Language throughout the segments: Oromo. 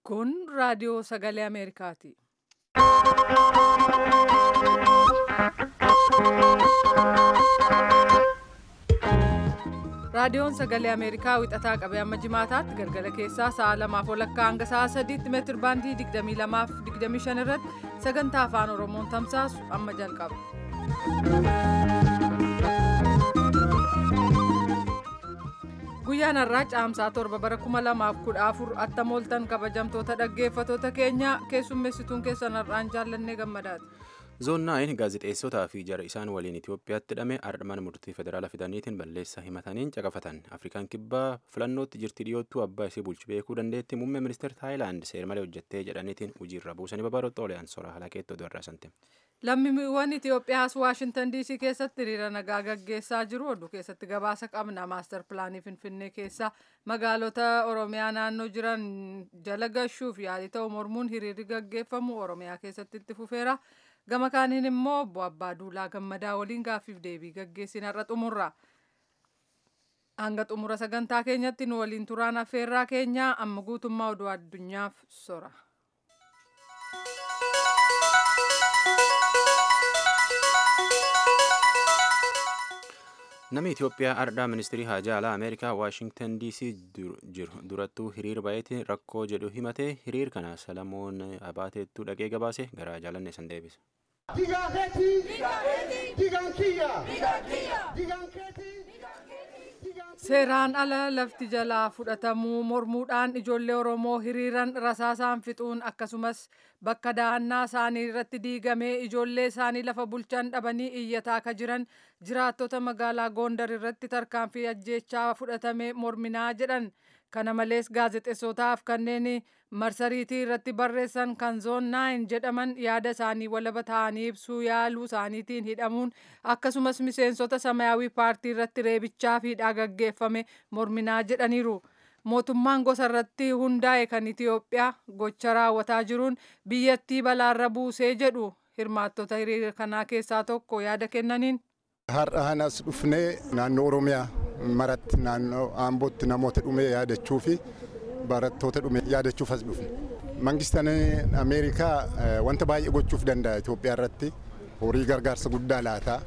Kun raadiyoo sagalee Ameerikaati. Raadiyoon sagalee Ameerikaa wixataa qabee amma jimaataatti galgala keessaa sa'a lamaaf walakkaa hanga sa'a sadiitti meetir baandii 22 fi 25 irratti sagantaa afaan Oromoon tamsaasu amma jalqaba. Guyyaan har'aa caamsaa torba bara 2014 attam ooltan kabajamtoota dhaggeeffatoota keenya keessummeessituun keessan har'aan jaallannee gammadaati. zoonnaayin gaazexeessotaa fi jara isaan waliin itiyoophiyaatti hidhame ardhman murtii federaala fidaniitiin balleessa himataniin caqafatan afrikaan kibbaa filannootti jirti dhiyoottuu abbaa isii bulchu beekuu dandeetti muummee ministeera taayilaand seermalee hojjettee jedhaniitiin hojiirra buusanii babaroota oliyaan soraa halakeetti oduu irraa sante. Lammiiwwan Itoophiyaas Waashintan DC keessatti hiriira nagaa gaggeessaa jiru. Oduu keessatti gabaasa qabna. Maastar pilaanii Finfinnee keessa magaalota Oromiyaa naannoo jiran jala gashuuf yaalii ta'u mormuun hiriirri gaggeeffamu Oromiyaa keessatti itti fufeera. Gama kaaniin immoo obbo Abbaa Duulaa Gammadaa waliin gaaffiif deebii gaggeessin har'a xumurra. Hanga xumura sagantaa keenyatti nu waliin turaan affeerraa keenya amma guutummaa oduu addunyaaf sora. Namni Itoophiyaa ardhaa ministirii haajaa alaa Ameerikaa Waashingtan DC jiru durattuu hiriir baay'eetiin rakkoo jedhu himatee hiriir kana Salamoon Abaateettuu dhaqee gabaase gara jaalanne san deebise. Seeraan ala lafti jalaa fudhatamuu mormuudhaan ijoollee Oromoo hiriiran rasaasaan fixuun akkasumas bakka dahannaa isaanii irratti diigamee ijoollee isaanii lafa bulchan dhabanii iyyataa akka jiran jiraattota magaalaa Gondar irratti tarkaanfii ajjeechaa fudhatame morminaa jedhan. Kana malees gaazexeessotaaf kanneen marsariitii irratti barreessan kan zoon naayin jedhaman yaada isaanii walaba ta'anii ibsuu yaaluu isaaniitiin hidhamuun akkasumas miseensota samayaawii paartii irratti reebichaa fi hidhaa gaggeeffame morminaa jedhaniiru. Mootummaan gosa irratti hundaa'e kan Itoophiyaa gocha raawwataa jiruun biyyattii balaarra buusee jedhu hirmaattota hiriira kanaa keessaa tokko yaada kennaniin. Har'a anas dhufnee naannoo Oromiyaa maratti naannoo Aambootti namoota dhume yaadachuu fi barattoota dhume yaadachuuf as dhufne. Mangistaan Ameerikaa wanta baay'ee gochuuf danda'a Itoophiyaa irratti horii gargaarsa guddaa laata.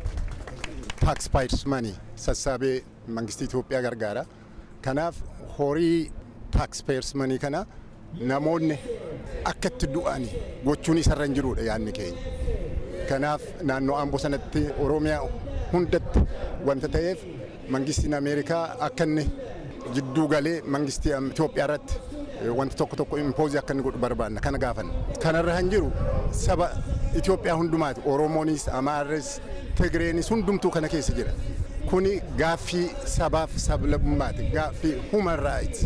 Taaks paayers manii sassaabee mangistii Itoophiyaa gargaara. Kanaaf horii taaks paayers manii kana namoonni akka itti du'an gochuun isarra hin jirudha yaadni keenya. Kanaaf naannoo Aamboo sanatti Oromiyaa hundatti wanta ta'eef mangistiin Ameerikaa akka inni jidduu galee mangistii Itoophiyaa irratti wanta tokko tokko impoozii akka inni godhu barbaanna kana gaafanna. Kanarra kan jiru saba Itoophiyaa hundumaati Oromoonis Amaarres Tigreenis hundumtuu kana keessa jira. Kuni gaaffii sabaaf sablammummaati gaaffii human rights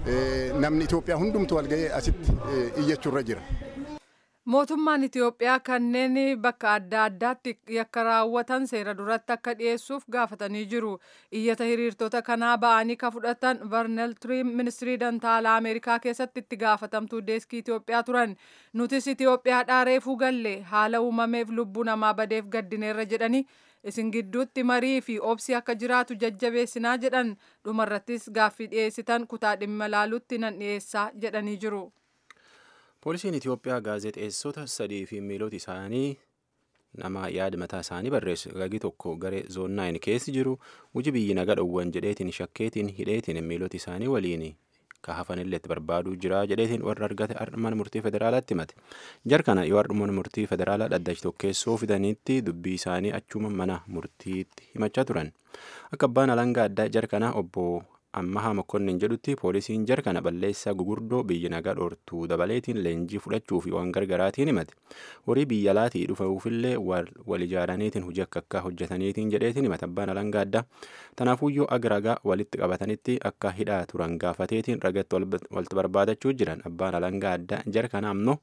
namni Itoophiyaa hundumtuu walga'ee asitti iyyachuurra jira. Mootummaan Itoophiyaa kanneen bakka adda addaatti yakka raawwatan seera duratti akka dhiyeessuuf gaafatanii jiru. Iyyata hiriirtota kanaa ba'anii ka fudhatan Varnel Tiriim ministirii dantaalaa Ameerikaa keessatti itti gaafatamtuu deeskii Itoophiyaa turan. Nutis Itoophiyaadhaa reefuu galle haala uumameef lubbuu namaa badeef gaddineerra jedhanii isin gidduutti marii fi obsi akka jiraatu jajjabeessinaa jedhan dhumarrattis gaaffii dhiyeessitan kutaa dhimma laalutti nan dhiyeessaa jedhanii jiru. Poolisiin Itoophiyaa gaazexeessota sadii fi miilota isaanii nama yaada mataa isaanii barreessu gagi tokko garee zoon naayin keessi jiru hojii biyyi naga dhowwan jedheetiin shakkeetiin hidheetiin miilota isaanii waliin ka hafanillee itti barbaaduu jira jedheetiin warra argate mana murtii federaalaatti himate. Jar kana yoo mana murtii federaalaa dhaddachi tokkeessoo fidaniitti dubbii isaanii achuma mana murtiitti himachaa turan. Akka abbaan alangaa addaa jar kana obbo ammahaa mokonnin jedhutti poolisiin jar kana balleessaa gugurdoo biyya nagaa dhoortuu dabaleetiin leenjii fudhachuu fi waan gargaraatiin himate horii biyya alaatii dhufuufillee wal ijaaraniitiin hojii akka akka hojjetaniitiin jedheetiin himate abbaan alangaa addaa tanaafuyyoo aga ragaa walitti qabatanitti akka hidhaa turan gaafateetiin ragatti walitti barbaadachuu jiran abbaan alangaa addaa jar kana ammoo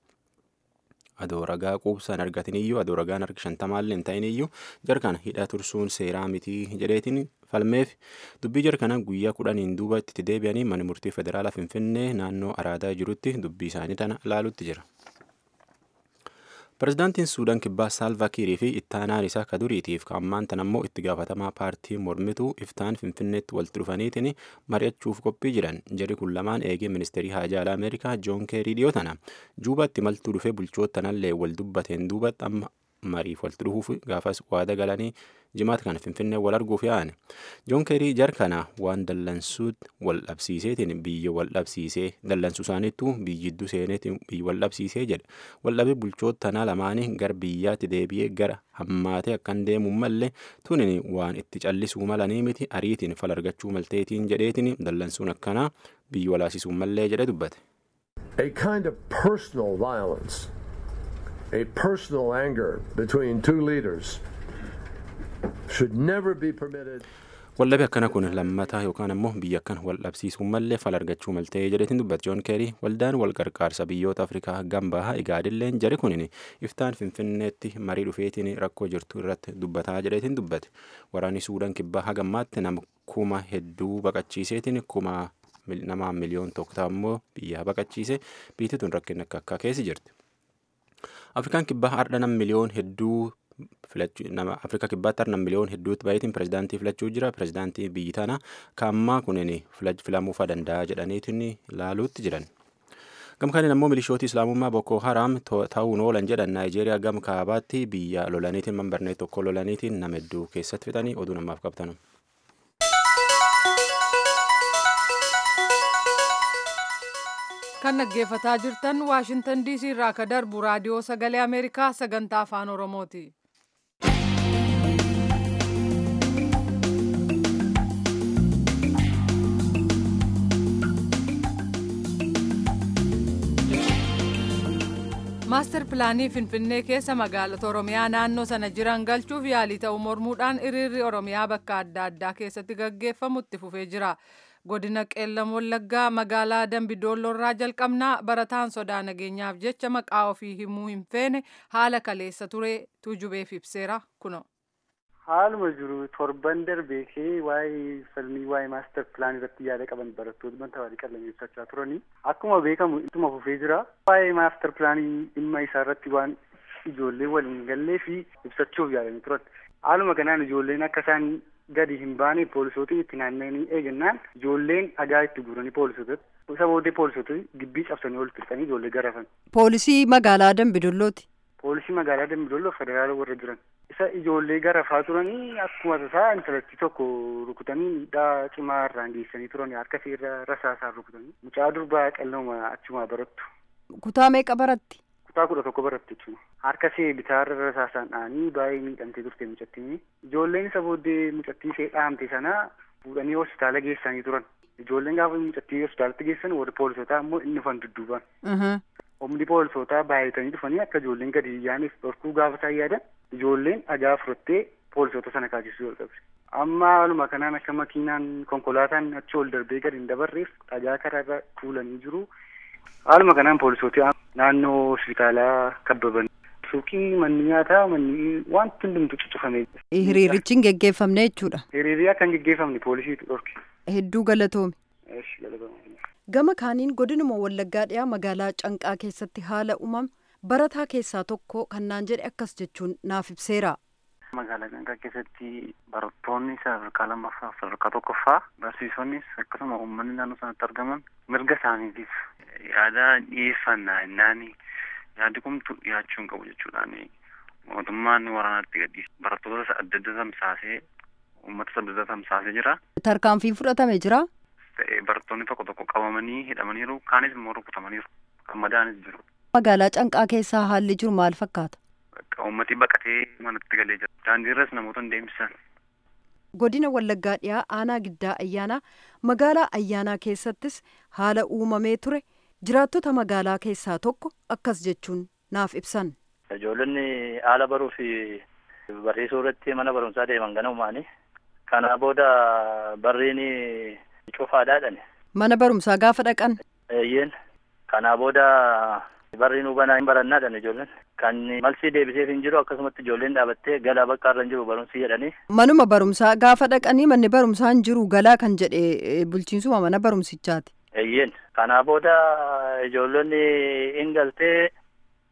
adoo ragaa quubsaan argatiniyyuu adoo ragaan harka shantamaallee hin ta'iniyyuu jar kana hidhaa tursuun seeraa mitii jedheetiin falmeef dubbii jar kana guyyaa kudhaniin duuba itti deebi'anii mana murtii federaalaa finfinnee naannoo araadaa jirutti dubbii isaanii tana laalutti jira. Pireezidaantiin Suudaan kibbaa Saalvaa Kiirii fi ittaanaan isaa ka duriitiif ka ammaan tan ammoo itti gaafatamaa paartii mormituu iftaan Finfinneetti walitti dhufaniitiin mari'achuuf qophii jiran. Jarri kun lamaan eegee ministeerii haajaa alaa Ameerikaa Joon Keerii dhiyoo tana. Juubaatti maltuu dhufee bulchootanallee wal dubbateen duubatti amma mariif walitti dhufuuf gaafas waada galanii jimaata kana finfinnee wal arguuf yaa'an joon keerii jar kana waan dallansuut wal dhabsiiseetiin biyya wal dhabsiisee dallansuu isaaniittuu biyyidduu seeneetiin biyya wal dhabsiisee jedhe wal dhabee bulchoota tanaa lamaanii gara biyyaatti deebi'ee gara hammaatee akkan deemu mallee tunin waan itti callisuu malanii miti ariitiin fal argachuu malteetiin jedheetiin dallansuun akkanaa biyya walaasisuu mallee jedhe dubbate. A kind of personal violence, a personal anger between two leaders should never be permitted. Waldhabe akkana kun lammataa yookaan ammoo biyya akkan wal dhabsiisuu mallee fal argachuu maltee jedhetiin dubbate joon keerii waldaan wal qarqaarsa biyyoota afrikaa gambaha igaadilleen jari kunin iftaan finfinneetti marii dhufeetiin rakkoo jirtu irratti dubbataa jedhetiin dubbate waraanni suudaan kibbaa hagammaatti nama kuma hedduu baqachiiseetiin kuma nama miliyoon tokko ta'u ammoo biyya baqachiise biitti tun rakkin akka akka keessi jirti. Afrikaan kibbaa har'a nama miliyoon hedduu nama afrika kibbaatti har'a miliyoon hedduutti baay'eetiin pirezidaantii filachuu jira pirezidaantii biyyi tana kaammaa kunin filamuufaa danda'a jedhaniitiin ilaaluutti jiran. Gamkaaniin ammoo milishooti islaamummaa Boko Haram ta'uun oolan jedhan Naayijeeriyaa gam kaabaatti biyya lolaniitiin mambarnee tokko lolaniitiin nama hedduu keessatti fixanii oduu namaaf qabtanu. kan dhaggeeffataa jirtan waashintan diisii irraa ka darbu raadiyoo sagalee ameerikaa sagantaa afaan oromooti. maastar pilaanii finfinnee keessa magaalota oromiyaa naannoo sana jiran galchuuf yaalii ta'u mormuudhaan hiriirri oromiyaa bakka adda addaa keessatti gaggeeffamu itti fufee jira. godina qeellam wallaggaa magaalaa dambidoolloorraa jalqabnaa barataan sodaa nageenyaaf jecha maqaa ofii himuu hin feene haala kaleessa ture tujubeef ibseera kuno. haaluma jiru torban darbee kee waa'ee falmii waa'ee maastar pilaan irratti yaada qaban barattoota banta walii qallameeffachaa turanii akkuma beekamu ittuma fufee jira waa'ee maastar pilaanii dhimma isaa irratti waan ijoollee waliin gallee fi ibsachuuf yaadanii turan haaluma kanaan ijoolleen akka isaan gadi hin baane poolisootiin itti naanna'anii eegannaan ijoolleen dhagaa itti guuranii poolisootatti isa booddee poolisoota gibbii cabsanii ol fixanii ijoollee garafan. Poolisii magaalaa Dambidollooti. Poolisii magaalaa Dambidolloo federaala warra jiran. Isa ijoollee garafaa turanii akkuma tasaa intalattii tokko rukutanii miidhaa cimaa irraan geessanii turanii harka irra rasaasaan rukutanii. Mucaa durbaa qalluma achumaa barattu. Kutaa meeqa baratti? kutaa kudha tokko baratti jechuudha. Harka ishee bitaarra rasaasaan dha'anii baay'ee miidhamtee turte mucattiin. Ijoolleen isa booddee mucattii ishee dhahamte sana fuudhanii hospitaala geessanii turan. Ijoolleen gaafa mucattii hospitaalatti geessan warri poolisootaa immoo inni dhufan dudduubaan. Humni poolisootaa baay'atanii dhufanii akka ijoolleen gadi yaaniif dhorkuu gaafa isaan yaadan ijoolleen dhagaa fudhattee poolisoota sana kaasisuu jalqabde. Amma haaluma kanaan akka makiinaan konkolaataan achi ol darbee gadi hin dabarreef dhagaa karaarra tuulanii jiru. Haaluma kanaan poolisootii naannoo hospitaalaa kabbaban. Suuqii manni nyaataa manni wanti hundumtu cuccufamee jira. Hiriirichi hin geggeeffamne jechuudha. Hiriirii akka hin geggeeffamne poolisiitu dhorke. Hedduu galatoomi. Eesh galatoomi. Gama kaaniin godinuma Wallaggaa dhiyaa magaalaa Canqaa keessatti haala uumame barataa keessaa tokko kan naan jedhe akkas jechuun naaf ibseera. Magaalaa Canqaa keessatti barattoonni sadarkaa lammaffaa fi sadarkaa tokkoffaa barsiisonnis akkasuma uummanni naannoo sanatti argaman mirga isaaniitiif yaada dhiyeeffannaa jennaan yaadi kumtu dhiyaachuu hin qabu jechuudhaan mootummaan waraanatti gadhiise barattoota adda adda tamsaasee uummata adda adda tamsaasee jira. Tarkaanfii fudhatame jira. Barattoonni tokko tokko qabamanii hidhamaniiru kaanis immoo rukutamaniiru kan madaanis jiru. Magaalaa Canqaa keessaa haalli jiru maal fakkaata? Uummati baqatee manatti galee jira. Daandiirras namoota hin deemsisan. Godina Wallaggaa dhiyaa aanaa giddaa ayyaanaa magaalaa ayyaanaa keessattis haala uumamee ture jiraattota magaalaa keessaa tokko akkas jechuun naaf ibsan. Ijoollonni haala baruu fi barsiisuu irratti mana barumsaa deeman ganamumaani. Kanaa booda barriin cufaadhaadhan. Mana barumsaa gaafa dhaqan. Eeyyeen. Kanaa booda barriin hubanaa hin barannaadhan ijoolleen. Kan malsii deebiseef hin jiru akkasumatti ijoolleen dhaabattee galaa bakka irra hin jiru barumsi jedhanii. Manuma barumsaa gaafa dhaqanii manni barumsaa hin jiru galaa kan jedhe bulchiinsuma mana barumsichaati. Eeyyeen. Kanaa booda ijoollonni hin galtee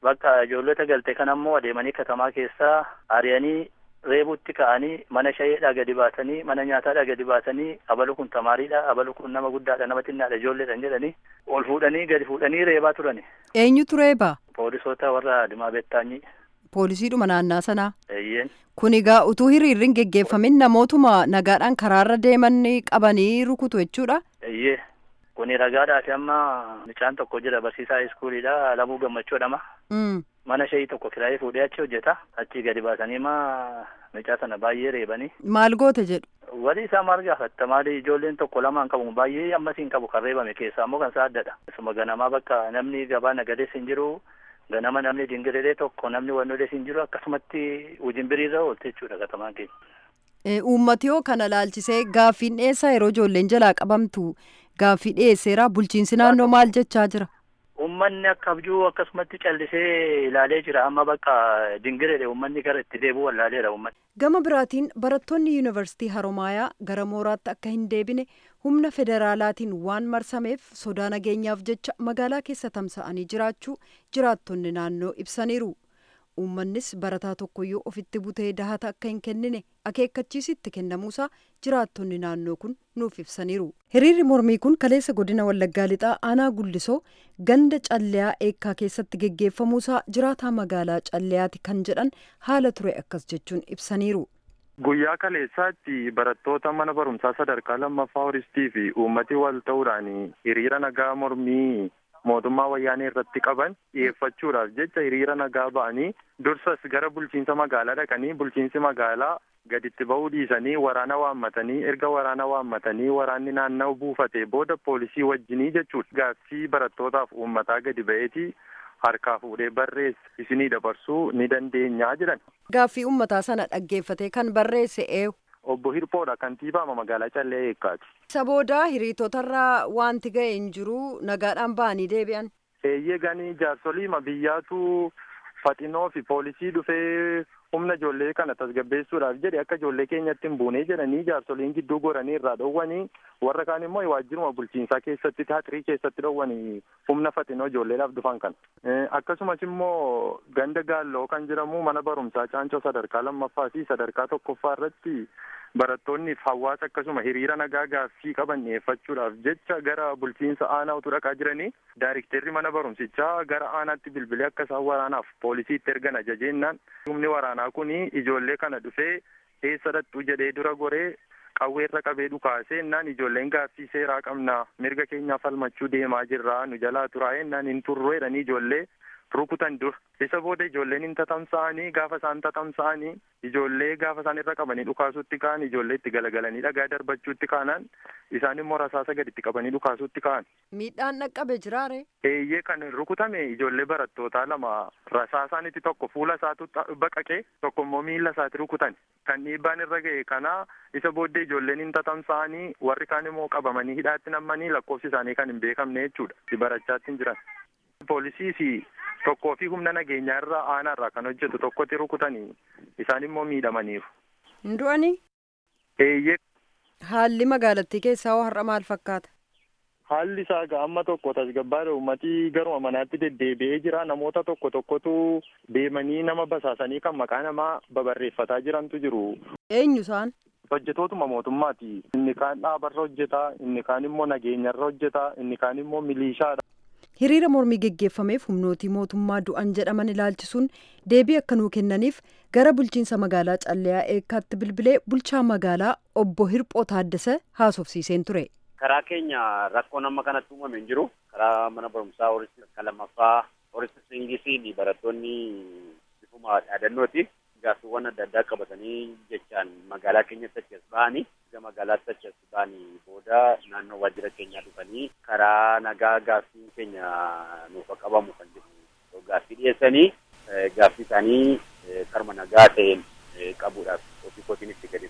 bakka ijoollota galte kan ammoo adeemanii katamaa keessaa ari'anii reebutti ka'anii mana shayeedhaa gadi baasanii mana nyaataadhaa gadi baasanii abalu kun tamaariidha abalu kun nama guddaadha nama xinnaadha ijoolleedhan jedhanii ol fuudhanii gadi fuudhanii reebaa turani. Eenyutu reebaa? Poolisoota warra Dimaa Beettaanyii. Poolisiidhuma naannaa sanaa. Eeyyeen. Kun egaa utuu hiriirri hin geggeeffamin namootuma nagaadhaan karaarra deeman qabanii rukutu jechuudha. Eeyyee. Kuni ragaadhaati amma mucaan tokko jira barsiisaa iskuuliidha Alamuu Gammachuu jedhama. Mana shayii tokko kiraayee fuudhee achi hojjeta. Achi gadi baasanii ma mucaa sana baay'ee reebanii. Maal goote jedhu? Walii isaa maal gaafatta maali ijoolleen tokko lamaan qabu baay'ee ammasii hin qabu kan reebame keessaa ammoo kan isaa addadha. Isuma ganamaa bakka namni gabaa nagadees hin jiru ganama namni dingirilee tokko namni wannolees hin jiru akkasumatti ujimbiriirra oolte jechuudha katamaan keenya. Uummati hoo kana laalchisee gaaffiin dhiyeessaa yeroo ijoolleen jalaa qabamtu gaaffii dhiyeesseera bulchiinsi naannoo maal jechaa jira? Uummanni akka abjuu akkasumatti callisee ilaalee jira amma bakka dingireedha uummanni gara itti deebi'u wallaaleera uummanni. Gama biraatiin barattoonni yuunivarsiitii Haromaayaa gara mooraatti akka hin deebine humna federaalaatiin waan marsameef sodaa nageenyaaf jecha magaalaa keessa tamsa'anii jiraachuu jiraattonni naannoo ibsaniiru. Uummannis barataa tokkoyyuu ofitti butee dahata akka hin kennine akeekkachiisitti kennamuusaa jiraattonni naannoo kun nuuf ibsaniiru. Hiriirri mormii kun kaleessa godina Wallaggaa Lixaa aanaa Gullisoo ganda calleyaa eekkaa keessatti geggeeffamuusaa jiraataa magaalaa calleyaati kan jedhan haala ture akkas jechuun ibsaniiru. Guyyaa kaleessaatti barattoota mana barumsaa sadarkaa lammaffaa horistii fi uummati wal ta'uudhaan hiriira nagaa mormii mootummaa wayyaanee irratti qaban dhiyeeffachuudhaaf jecha hiriira nagaa ba'anii dursas gara bulchiinsa magaalaa dhaqanii bulchiinsi magaalaa gaditti ba'uu dhiisanii waraana waammatanii erga waraana waammatanii waraanni naanna'u buufatee booda poolisii wajjinii jechuudha gaaffii barattootaaf uummataa gadi ba'eetii harkaa fuudhee barreesse isinii dabarsuu ni dandeenyaa jedhan. Gaaffii uummataa sana dhaggeeffatee kan barreesse eenyu. Obbo Hirphoodha kantiibaama magaalaa Callee Eekkaati. Isa booda hiriirtotarraa wanti ga'e hin jiru nagaadhaan ba'anii deebi'an. Eeyyee ganii jaarsoliima biyyaatu faxinoo fi poolisii dhufee humna ijoollee kana tasgabbeessuudhaaf jedhe akka ijoollee keenyatti hin buunee jedhanii jaarsoliin gidduu goranii irraa dhowwanii warra kaan immoo waajjiruma bulchiinsaa keessatti taaxirii keessatti dhowwanii humna faxinoo ijoolleedhaaf dhufan kana. Akkasumas immoo ganda gaalloo kan jedhamu mana barumsaa caancoo sadarkaa lammaffaa fi sadarkaa tokkoffaa irratti barattoonni fi hawaasa akkasuma hiriira nagaa gaaffii qaban dhiyeeffachuudhaaf jecha gara bulchiinsa aanaa utuu dhaqaa jiranii daayirikteerri mana barumsichaa gara aanaatti bilbilee akka isaan waraanaaf poolisiitti ergan ajajeennaan humni waraanaa kun ijoollee kana dhufee eessa dhattuu jedhee dura goree qawweerra qabee dhukaasee ennaan ijoolleen gaaffii seeraa qabna mirga keenyaaf falmachuu deemaa jirra nu jalaa turaa'ee ennaan hin turroo jedhanii ijoollee rukutan dur isa booda ijoolleen hin tatamsa'anii gaafa isaan tatamsa'anii ijoollee gaafa isaan irra qabanii dhukaasuutti ka'an ijoollee itti galagalanii dhagaa darbachuutti kaanaan isaan immoo rasaasa gaditti qabanii dhukaasuutti ka'an. Miidhaan dhaqqabe jiraare. Eeyyee kan rukutame ijoollee barattootaa lama rasaasaanitti tokko fuula isaatu baqaqee tokko immoo miila isaatti rukutan kan dhiibbaan irra ga'e kana isa booddee ijoolleen hin tatamsa'anii warri kaan immoo qabamanii hidhaatti nammanii lakkoofsi isaanii kan hin beekamne jechuudha barachaatti hin jiran. Poolisii fi tokkoo fi humna nageenyaa irraa aanaa irraa kan hojjetu tokkotti rukutanii isaan immoo miidhamaniiru. Hin du'anii? Eeyyee. Haalli magaalattii keessaa hoo har'a maal fakkaata? Haalli isaa amma tokko tasgabbaadha uummatii garuma manaatti deddeebi'ee jira namoota tokko tokkotu deemanii nama basaasanii kan maqaa namaa babarreeffataa jirantu jiru. Eenyu isaan? Hojjetootuma mootummaati. Inni kaan dhaabarra hojjetaa, inni kaan immoo nageenyarra hojjetaa, inni kaan immoo milishaadha. hiriira mormii geggeeffameef humnootii mootummaa du'an jedhaman ilaalchisuun deebii akka nuu kennaniif gara bulchiinsa magaalaa calleyaa eekkaatti bilbilee bulchaa magaalaa obbo Hirphoo Taaddasee haasofsiiseen ture. Karaa keenya rakkoon amma kanatti uumame hin jiru. Karaa mana barumsaa horisti akka lammaffaa horisti singisiin barattoonni bifuma dhaadannooti. Gaaffiiwwan adda addaa qabatanii jechaan magaalaa keenyatti achi as ba'anii gara magaalaatti achi as ba'anii booda naannoo waajjira keenyaa dhufanii karaa nagaa gaaffiin keenya nuuf qabamu kan jedhu gaaffii dhiyeessanii gaaffii isaanii karma nagaa ta'een qabuudhaaf ofii kootiin itti gadi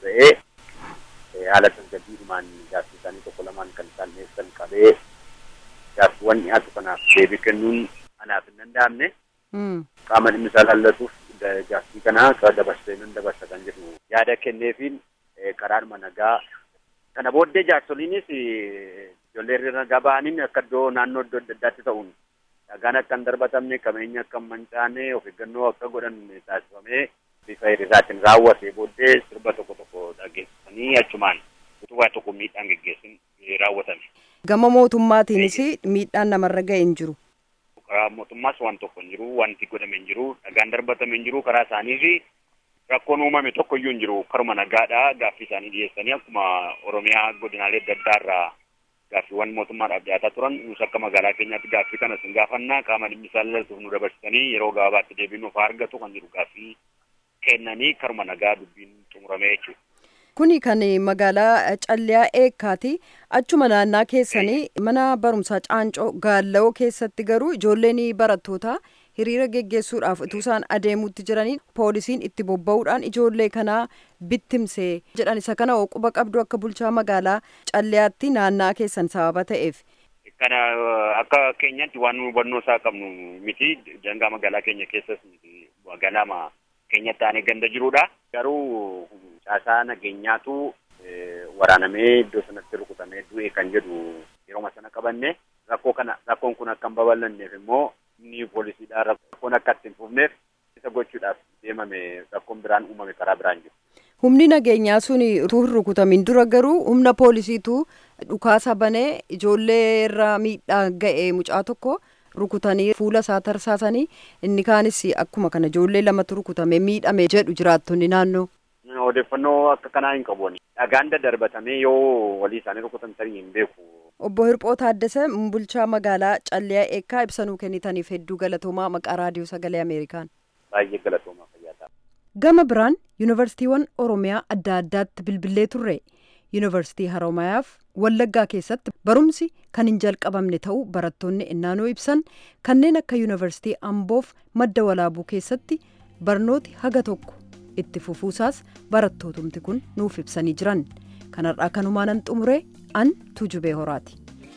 ba'ee haala tasgabbiidhumaan gaaffii isaanii tokko lamaan kan isaan dhiyeessan qabee gaaffiiwwan dhiyaatu kanaaf deebii kennuun anaaf hin danda'amne qaama dhimmi isaa laallatuuf gaaffii kana dabarsee nan dabarsa kan jedhu yaada kenneefiin karaadhuma nagaa kana booddee jaarsoliinis ijoollee hiriira nagaa ba'aniin akka iddoo naannoo iddoo adda addaatti ta'uun dhagaan akka hin darbatamne qabeenya akka hin mancaane of eeggannoo akka godhan taasifamee bifa hiriiraatiin raawwate booddee sirba tokko tokko dhageessisanii achumaan utubaa tokko miidhaan geggeessin raawwatame. Gama mootummaatiinis miidhaan namarra ga'e hin jiru. Karaa mootummaas waan tokko hin jiru, wanti godhame hin jiru, dhagaan darbatame hin jiru, karaa isaanii fi rakkoon uumame tokko iyyuu hin jiru. Karuma nagaadhaa gaaffii isaanii dhiyeessanii akkuma Oromiyaa godinaalee adda addaa irraa gaaffiiwwan mootummaadhaaf dhiyaataa turan nus akka magaalaa keenyaatti gaaffii kana sin gaafannaa qaama dhimmi isaa ilaaltuuf nu dabarsitanii yeroo gabaabaatti deebii nuuf argatu kan jiru gaaffii kennanii karuma nagaa dubbiin xumuramee jechuudha. Kuni kan magaalaa Calliyaa Eekkaati. Achuma naannaa keessanii mana barumsaa Caancoo Gaallawoo keessatti garuu ijoolleen barattootaa hiriira geggeessuudhaaf utuu isaan adeemuutti jiranii poolisiin itti bobba'uudhaan ijoollee kanaa bittimsee jedhan isa kana quba qabdu akka bulchaa magaalaa Calliyaatti naannaa keessan sababa ta'eef. Kana akka keenyatti waan nu hubannoo isaa qabnu miti jangaa magaalaa keenya keessas miti magaalaa keenya taanee ganda jirudha. Garuu caasaa nageenyaatu waraanamee iddoo sanatti rukutamee du'e kan jedhu yeroo sana qabanne rakkoo kana rakkoon kun akka hin babal'anneef immoo inni poolisiidhaan rakkoon akka itti hin fufneef isa gochuudhaaf deemame rakkoon biraan uumame karaa biraan jiru. Humni nageenyaa sun utuu hin rukutamin dura garuu humna poolisiitu dhukaasa banee ijoollee irra miidhaa ga'e mucaa tokko rukutanii fuula isaa tarsaasanii inni kaanis akkuma kana ijoollee lamatu rukutame miidhame jedhu jiraattonni naannoo. Odeeffannoo akka kanaa hin qabu. Dhagaan daddarbatamee yoo walii isaanii rukutan tarii hin beeku. Obbo Hirphoo Taaddasee bulchaa magaalaa Calliyaa Eekkaa ibsanuu kennitaniif hedduu galatoomaa maqaa raadiyoo sagalee Ameerikaan. Baay'ee galatoomaa fayyaa ta'a. Gama biraan yuunivarsiitiiwwan Oromiyaa adda addaatti bilbilee turre. Yuunivarsiitii Haromayaaf Wallaggaa keessatti barumsi kan hin jalqabamne ta'uu barattoonni innaanoo ibsan kanneen akka yuunivarsiitii Amboof madda walaabuu keessatti barnooti haga tokko itti fufuusaas barattootumti kun nuuf ibsanii jiran. Kanarraa kanumaanan xumuree an Tuujubee Horaati.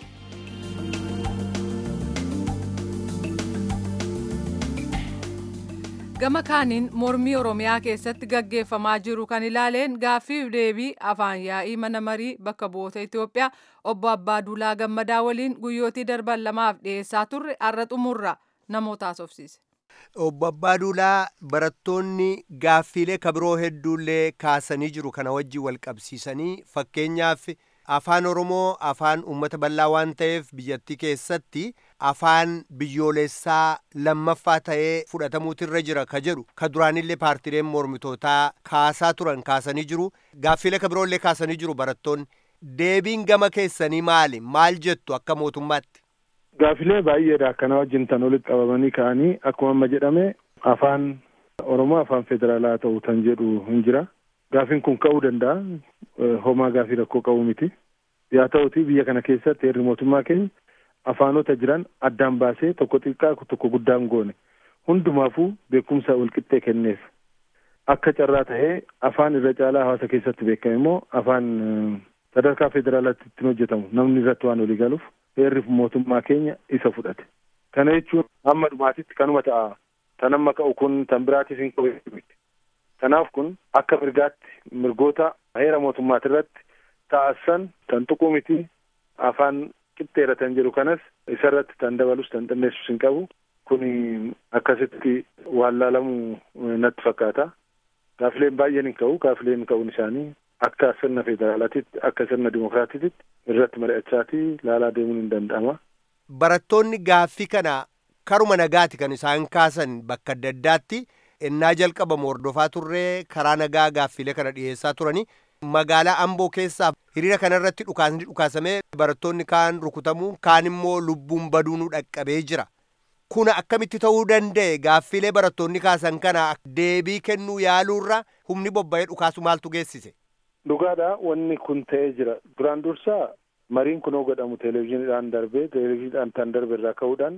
gama kaaniin mormii oromiyaa keessatti gaggeeffamaa jiru kan ilaaleen gaaffiif deebii afaan yaa'ii mana marii bakka bu'oota itiyoophiyaa obbo abbaa duulaa gammadaa waliin guyyootii darban lamaaf dhiyeessaa turre har'a xumurra namoota haasofsiise. obbo abbaa duulaa barattoonni gaaffiilee kabiroo hedduullee kaasanii jiru kana wajjin wal qabsiisanii fakkeenyaaf afaan oromoo afaan uummata bal'aa waan ta'eef biyyattii keessatti afaan biyyoolessaa lammaffaa ta'ee fudhatamuutirra jira ka jedhu ka duraanillee paartileen mormitootaa kaasaa turan kaasanii jiru gaaffiilee kabiroollee kaasanii jiru barattoonni deebiin gama keessanii maali maal jettu akka mootummaatti. Gaaffilee baay'eedha akkana wajjin tan walitti qabamanii ka'anii akkuma amma jedhame afaan oromoo afaan federaalaa ta'u tan jedhu hin jira. Gaaffiin kun ka'uu danda'a. Homaa gaaffii rakkoo qabu miti. Yaa ta'uti biyya kana keessatti heerri mootummaa keenya afaanota jiran addaan baasee tokko xiqqaa tokko guddaan goone. Hundumaafuu beekumsa walqixxee kenneef. Akka carraa tahee afaan irra caalaa hawaasa keessatti beekame immoo afaan sadarkaa federaalaatti ittiin hojjetamu namni irratti waan walii galuuf heerri mootummaa keenya isa fudhate. Kana jechuun hamma dhumaatitti kanuma ta'a. Tan amma ka'u kun tan biraatiif hin qabu miti. Kanaaf kun akka mirgaatti mirgoota heera mootummaati irratti taasisan tan tuquu miti afaan qixxeera tan jedhu kanas isarratti tan dabalus tan xinneessus hin qabu. Kuni akkasitti waan laalamu natti fakkaata. Gaafileen baay'een hin ka'u. Gaafileen ka'uun isaanii akka sirna federaalaatitti akka sirna dimokiraatiitti irratti mari'achaatii laalaa deemuun hin danda'ama. Barattoonni gaaffii kana karuma nagaati kan isaan kaasan bakka adda addaatti innaa jalqabamu hordofaa turree karaa nagaa gaaffiilee kana dhiyeessaa turanii magaalaa Amboo keessaa hiriira kanarratti dhukaasni dhukaasamee barattoonni kaan rukutamuu kaan immoo lubbuun baduunuu dhaqqabee jira. Kuna akkamitti ta'uu danda'e gaaffiilee barattoonni kaasan kana deebii kennuu yaaluurra humni bobba'ee dhukaasu maaltu geessise? Dhugaadha wanni kun ta'ee jira. Duraan dursaa mariin kunoo godhamu televezyiiniidhaan darbee televezyiiniidhaan tan darbe irraa ka'uudhaan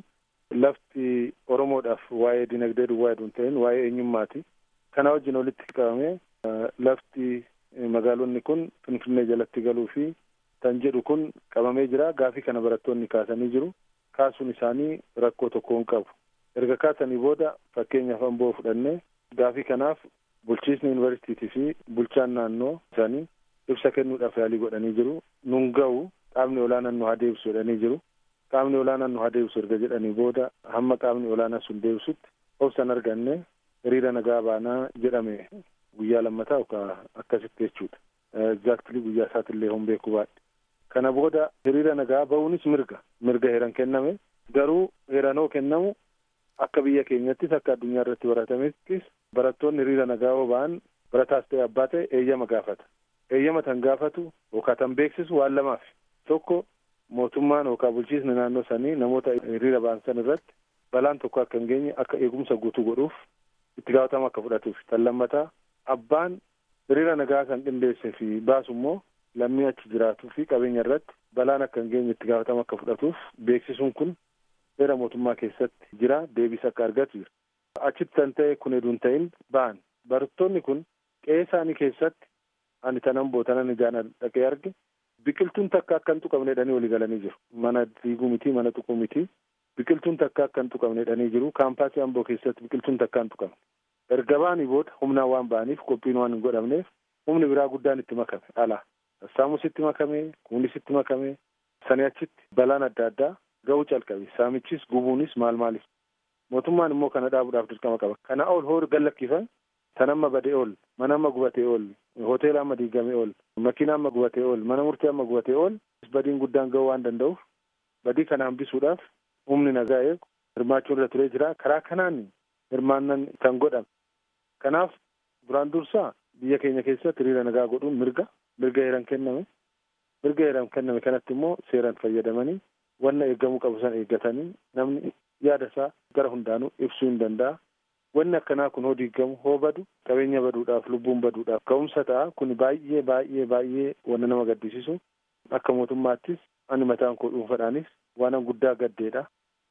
lafti Oromoodhaaf waa'ee dinagdee duwwaa hedduun ta'in waa'ee eenyummaati. Kana wajjin walitti qabamee lafti magaalonni kun Finfinnee jalatti galuu fi tan jedhu kun qabamee jira. Gaafii kana barattoonni kaasanii jiru. Kaasuun isaanii rakkoo tokko hin qabu. Erga kaasanii booda fakkeenyaaf amboo fudhannee gaafii kanaaf bulchiisni yuunivarsiitiitii fi bulchaan naannoo isaanii ibsa kennuudhaaf yaalii godhanii jiru. Nun ga'u dhaabni olaanaan nu haa deebisu jedhanii jiru. qaamni olaanaan nu haa deebisu erga jedhanii booda hamma qaamni olaanaa sun deebisutti obsan arganne hiriira nagaa baanaa jedhame guyyaa lammataa yookaan akkasitti jechuudha. Exactly guyyaa isaatillee hin beeku baadhe. Kana booda hiriira nagaa ba'uunis mirga mirga heeran kenname garuu heeranoo kennamu akka biyya keenyattis akka addunyaa irratti baratamettis barattoonni hiriira nagaa yoo ba'an barataas ta'e abbaa ta'e eeyyama gaafata. Eeyyama tan gaafatu yookaan tan beeksisu waan lamaaf tokko mootummaan yookaan bulchiisni naannoo sanii namoota hiriira ba'an san irratti balaan tokko akka hin geenye akka eegumsa guutuu godhuuf itti gaafatama akka fudhatuuf tan lammataa abbaan hiriira nagaa kan qindeessee fi baasu immoo lammii achi jiraatuu fi qabeenya irratti balaan akka hin geenye itti gaafatama akka fudhatuuf beeksisuun kun seera mootummaa keessatti jira deebis akka argatu jira. Achitti kan ta'e kun heduu hin ta'in ba'an barattoonni kun qe'ee isaanii keessatti ani tanan bootanan ijaan dhaqee arge biqiltuun takka akka hin tuqamne jedhanii walii galanii jiru. Mana diiguu miti mana tuquu miti biqiltuun takka akka hin tuqamne jedhanii jiru kaampaasii amboo keessatti biqiltuun takka hin tuqamne. Erga ba'anii booda humnaan waan ba'aniif qophiin waan hin godhamneef humni biraa guddaan itti makame alaa. Sassaamus itti makame kunis itti makame sanii achitti balaan adda addaa ga'uu calqabe saamichis gubuunis maal maalis mootummaan immoo kana dhaabuudhaaf dirqama qaba kana ol hoori gallakkifan tan amma badee ol mana amma gubatee ol hoteela amma diigamee ol makiina amma gubatee ol mana murtii amma gubatee ol badiin guddaan ga'uu waan danda'uuf badii kana hambisuudhaaf humni nagaa eegu hirmaachuun irra turee jira karaa kanaan hirmaannan kan godhame kanaaf duraan dursaa biyya keenya keessatti hiriira nagaa godhuun mirga mirga heeran kenname mirga heeran kenname kanatti immoo seeran fayyadamanii wanna eegamuu qabu san eeggatanii namni yaada isaa gara hundaanuu ibsuu hin danda'a. Wanni akkanaa kun hoo diigamu hoo badu qabeenya baduudhaaf lubbuun baduudhaaf ka'umsa ta'a kun baay'ee baay'ee baay'ee wanna nama gaddisiisu akka mootummaattis ani mataan koo dhuunfaadhaanis waan guddaa gaddeedha.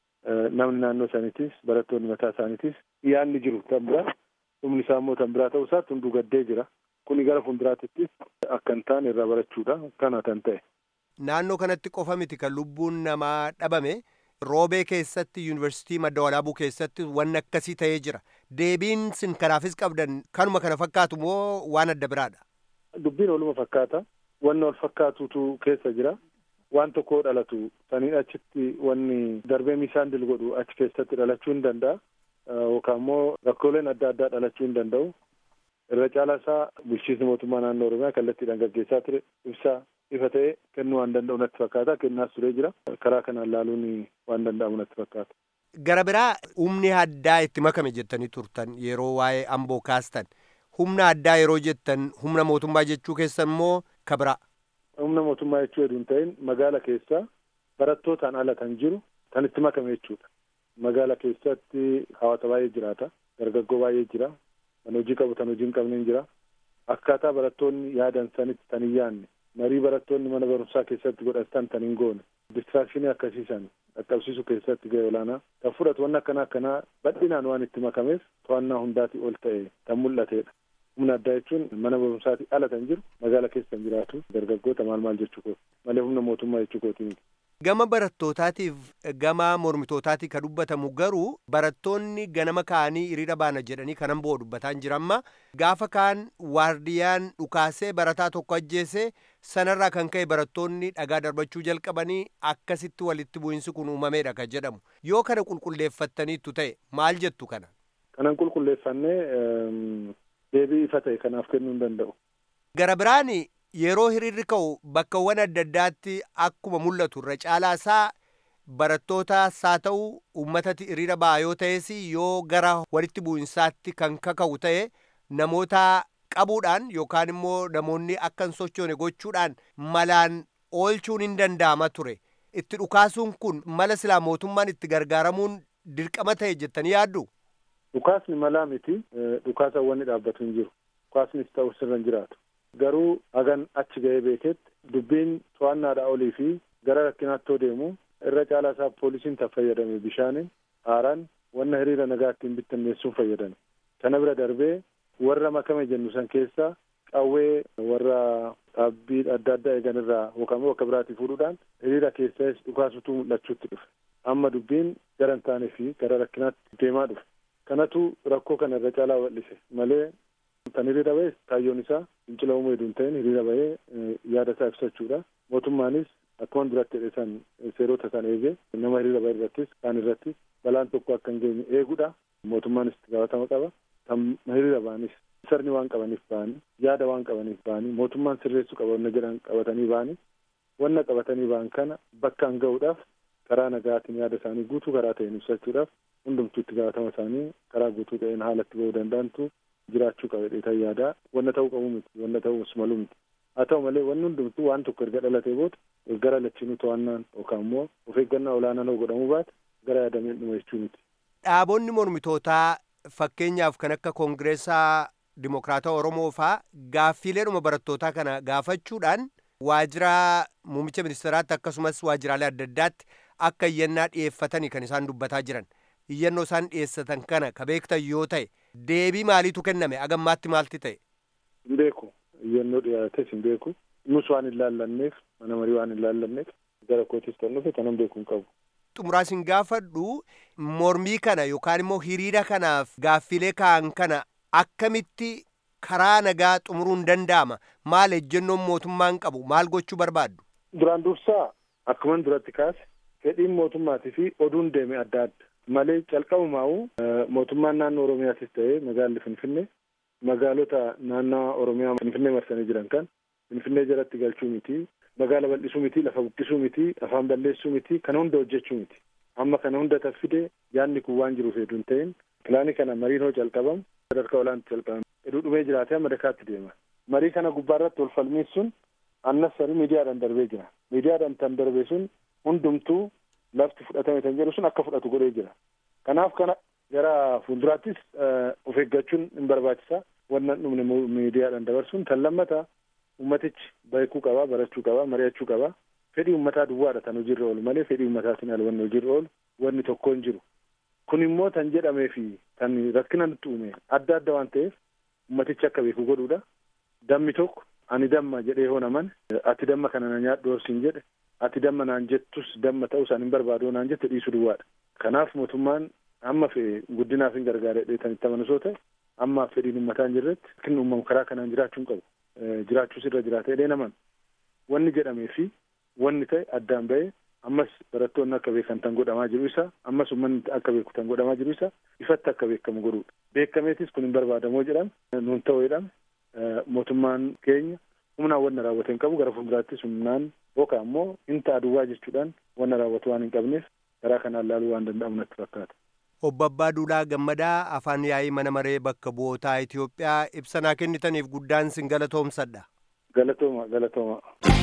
Namni naannoo saniitis barattoonni mataa isaaniitis yaadni jiru tan biraa dhumni isaa immoo tan biraa ta'uu isaatti hunduu gaddee jira. Kuni gara fuulduraattis akka hin taane irraa barachuudha kana kan ta'e. Naannoo kanatti qofa miti kan lubbuun namaa dhabame roobee keessatti yuunivarsiitii madda walaabuu keessatti wanni akkasii ta'ee jira. Deebiin sin kanaafis qabdan kanuma kana fakkaatu moo waan adda biraadha? Dubbiin waluma fakkaata. Wanni wal fakkaatutu keessa jira. Waan tokko dhalatu saniin achitti wanni darbee miisaan dil godhu achi keessatti dhalachuu hin danda'a. Yookaan immoo rakkooleen adda addaa dhalachuu hin danda'u. Irra caalaa isaa bulchiinsi mootummaa naannoo Oromiyaa kallattiidhaan gaggeessaa ture ibsaa ifa ta'e kennuu waan danda'u natti fakkaata kennaas turee jira karaa kanaan laaluun waan danda'amu natti fakkaata. Gara biraa humni addaa itti makame jettanii turtan yeroo waa'ee amboo kaastan humna addaa yeroo jettan humna mootummaa jechuu keessa immoo kabira. Humna mootummaa jechuu heduu hin ta'in magaala keessa barattootaan ala kan jiru kan itti makame jechuudha. Magaala keessatti hawaasa baay'ee jiraata dargaggoo baay'ee jira kan hojii qabu kan hojii hin qabne jira akkaataa barattoonni yaadan sanitti tan hin yaadne marii barattoonni mana barumsaa keessatti godhatan tan hin goone distraakshinii akkasiisan dhaqqabsiisuu keessatti gahee olaanaa kan fudhatu wanni akkanaa akkanaa bal'inaan waan itti makameef to'annaa hundaatii ol ta'e kan mul'atedha. Humna addaa jechuun mana barumsaatii ala kan jiru magaala keessa kan jiraatu dargaggoota maal maal jechuu kooti malee humna mootummaa jechuu kooti miti. Gama barattootaatiif gama mormitootaati kan dubbatamu garuu barattoonni ganama ka'anii hiriira baana jedhanii kanan boo dubbataan jiramma gaafa kaan waardiyaan dhukaasee barataa tokko ajjeesee sanarraa kan ka'e barattoonni dhagaa darbachuu jalqabanii akkasitti walitti bu'insi kun uumameedha kan jedhamu yoo kana qulqulleeffattaniittu ta'e maal jettu kana. Kanan qulqulleeffannee deebii ifa ta'e kanaaf kennuu hin danda'u. Gara biraan yeroo hiriirri ka'u bakkawwan adda addaatti akkuma mul'atu irra caalaa isaa barattootas haa ta'u uummatatti hiriira ba'a yoo ta'es yoo gara walitti bu'insaatti kan kaka'u ta'e namoota qabuudhaan yookaan immoo namoonni akka hin sochoone gochuudhaan malaan oolchuun hin danda'ama ture itti dhukaasuun kun mala silaa mootummaan itti gargaaramuun dirqama ta'e jettanii yaaddu. Dhukaasni malaa miti dhukaasa wanni dhaabbatu hin jiru dhukaasnis ta'u sirra hin jiraatu. garuu hagan achi ga'ee beeketti dubbiin to'annaadhaa olii fi gara rakkinaatti yoo deemu irra caalaa isaa poolisiin tan fayyadame bishaaniin haaraan wanna hiriira nagaa ittiin bittinneessuun fayyadame kana bira darbee warra makame jennu san keessaa qawwee warra dhaabbii adda addaa eegan irraa yookaan immoo bakka biraatii fuudhuudhaan hiriira keessas dhukaasutu mul'achuutti dhufe amma dubbiin gara hin taanee fi gara rakkinaatti deemaa dhufe kanatu rakkoo kana irra caalaa bal'ise malee Kan hiriira bahee kaayyoon isaa fincila uumuu hedduu hin ta'in hiriira bahee yaada isaa ibsachuudha. Mootummaanis akkuma duratti jedhe san seerota san eegee nama hiriira bahee irrattis kaan irrattis balaan tokko akka hin geenye eeguudha. Mootummaanis itti gaafatama qaba. Kan hiriira bahanis sirni waan qabaniif bahanii yaada waan qabaniif bahanii mootummaan sirreessuu qaba wanna jedhan qabatanii bahanii wanna qabatanii bahan kana bakkaan ga'uudhaaf karaa nagaatiin yaada isaanii guutuu karaa ta'een ibsachuudhaaf hundumtuu itti gaafatama isaanii karaa guutuu ta'een haalatti bahuu danda'antu jiraachuu qaba dheetan yaadaa wanna ta'uu qabu miti wanna ta'uus malu miti haa ta'u malee wanni hundumtuu waan tokko erga dhalatee booda gara lachiinuu to'annaan yookaan immoo of eeggannaa olaanaan hoo godhamuu baate gara yaadameen dhuma jechuu miti. Dhaabonni mormitootaa fakkeenyaaf kan akka koongireesaa dimokiraataa Oromoo faa gaaffiileedhuma barattootaa kana gaafachuudhaan waajjira muummicha ministeeraatti akkasumas waajjiraalee adda addaatti akka iyyannaa dhiyeeffatanii kan isaan dubbataa jiran. Iyyannoo isaan dhiyeessatan kana ka beektan yoo ta'e deebii maaliitu kenname agammaatti maalti ta'e? Hin beeku. Iyyannoo dhiyaates hin beeku. Nus waan hin laallanneef mana marii waan hin laallanneef gara kootis kan dhufe kanan beeku hin qabu. Xumuraas hin gaafadhu mormii kana yookaan immoo hiriira kanaaf gaaffilee ka'an kana akkamitti karaa nagaa xumuruun danda'ama maal ejjennoon mootummaan qabu maal gochuu barbaaddu. Duraan dursaa akkuman duratti kaase fedhiin mootummaatii fi oduun deeme adda adda malee calqabumaa'u mootummaan naannoo Oromiyaatis ta'ee magaalli Finfinnee magaalota naannoo Oromiyaa Finfinnee marsanii jiran kan Finfinnee jalatti galchuu miti magaala bal'isuu miti lafa buqqisuu miti afaan balleessuu miti kana hunda hojjechuu miti amma kana hunda taffide yaadni kun waan jiruuf hedduu hin ta'in pilaanii kana mariin hoo calqabamu sadarkaa olaanaatti calqabame heduu dhumee jiraatee amma dakaatti deema marii kana gubbaarratti wal falmiin sun annas sari miidiyaadhaan darbee jira miidiyaadhaan tan darbe sun hundumtuu lafti fudhatame tan jedhu sun akka fudhatu godhee jira kanaaf kana gara fuulduraattis of eeggachuun hin barbaachisa wannan dhumne miidiyaadhaan dabarsuun tan lammata ummatichi beekuu qaba barachuu qaba mari'achuu qaba fedhii ummataa duwwaadha tan hojiirra oolu malee fedhii ummataatiin al wanni hojiirra oolu wanni tokko hin jiru kun immoo tan jedhamee fi tan rakkina nutti uume adda adda waan ta'eef ummatichi akka beeku godhuudha dammi tokko ani damma jedhee hoo naman ati damma kana na nyaadhu horsiin jedhe ati damma naan jettus damma ta'uu isaan hin barbaadu naan jette dhiisuu duwwaadha kanaaf mootummaan amma fe'e guddinaaf hin gargaara jedhee tan itti amanusoo ta'e amma fedhiin ummataa hin jirretti rakkinni uumamu karaa kanaan jiraachuu hin qabu jiraachuus irra jiraata jedhee naman wanni jedhamee fi wanni ta'e addaan ba'ee ammas barattoonni akka beekan tan godhamaa jiru isa ammas uummanni akka beeku tan godhamaa jiru isa ifatti akka beekamu godhuudha beekameetis kun hin barbaadamoo jedhame nuun ta'uu jedhame mootummaan keenya humnaan wanna raawwate hin qabu gara fuulduraattis humnaan yookaan immoo hin ta'a duwwaa jechuudhaan wanna raawwatu waan hin qabneef karaa kanaan laaluu waan danda'amu natti fakkaata. Obbo Abbaa Duulaa Gammadaa afaan yaa'ii mana maree bakka bu'ootaa Itoophiyaa ibsanaa kennitaniif guddaan sin galatoomsadha. Galatooma galatooma.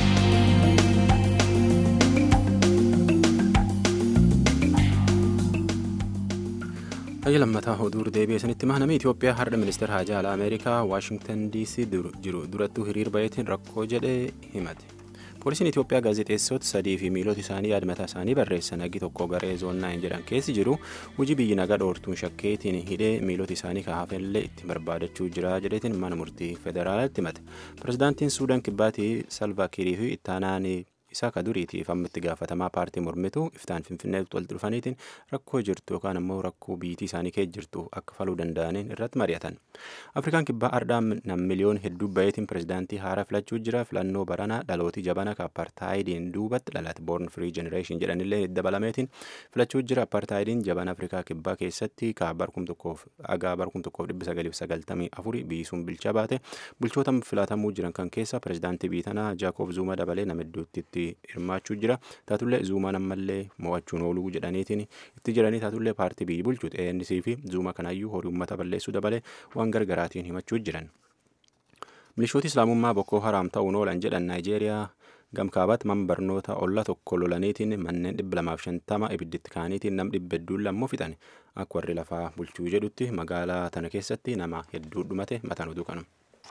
Hayya lammataa oduu deebi'ee sanitti mahnamii Itoophiyaa har'a ministeera haajaa alaa Ameerikaa Waashingtan DC jiru durattuu hiriir bayeetiin rakkoo jedhee himate. Poolisiin Itoophiyaa gaazexeessota sadii fi miilota isaanii yaada mataa isaanii barreessan hagi tokko garee zoonnaayin jedhan keessi jiru hojii biyyi nagaa dhoortuun shakkeetiin hidhee miilota isaanii kaafellee itti barbaadachuu jira jedheetiin mana murtii federaalaatti himate. Pirezidaantiin Suudaan Kibbaatii Salvaa Kiirii fi ittaanaan isaa ka duriitiif amma itti gaafatamaa paartii mormitu iftaan finfinneetti walitti dhufaniitiin rakkoo jirtu yookaan immoo rakkoo biitii isaanii keessa jirtu akka faluu danda'aniin irratti mari'atan. Afrikaan kibbaa ardhaa nam miliyoon hedduu bayeetiin pirezidaantii haaraa filachuu jira filannoo baranaa dhalootii jabana ka apartaayidiin duubatti dhalate born free generation jedhanillee dabalameetiin filachuu jira apartaayidiin jabana afrikaa kibbaa keessatti ka barkum tokkoof agaa barkum tokkoof dhibba sagaliif sagaltamii afuri biisuun bilcha baate bulchoota filatamuu jiran kan keessa pirezidaantii biitanaa jaakob zuuma dabalee nama hedduutti itti hirmaachuu jira taatullee zuumaan ammallee mo'achuun ooluu jedhaniitiin itti jiranii taatullee paartii biyyi bulchu ANC fi zuuma kanaayyuu horii uummata balleessuu dabalee waan gargaraatiin himachuu jiran. milishooti islaamummaa bokkoo haraam ta'uun oolan jedhan naayijeeriyaa gamkaabat man barnoota olla tokko lolaniitiin manneen dhibba lamaaf shantama ibidditti kaaniitiin nam dhibba hedduun lammoo fixan akka warri lafaa bulchuu jedhutti magaalaa tana keessatti nama hedduu dhumate mataan oduu kanuma.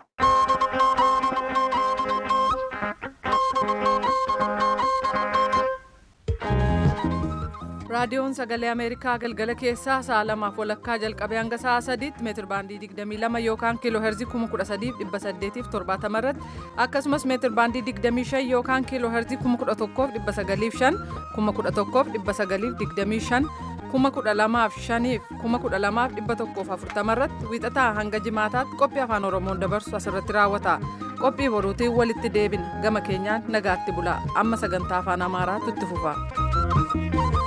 raadiyoon sagalee ameerikaa galgala keessaa sa'a lamaaf walakkaa jalqabee hanga sa'a sadiitti meetir baandii 22 yookaan kiiloo heerzii 13870 irratti akkasumas meetir baandii 25 yookaan kiiloo heerzii 11,905 11,925 kuma kudha lamaaf shaniif kuma kudha lamaaf dhibba tokkoof afurtama irratti wiixataa hanga jimaataatti qophii afaan oromoon dabarsu asirratti raawwata qophii boruutiin walitti deebina gama keenyaan nagaatti bulaa amma sagantaa afaan amaaraatu itti fufa.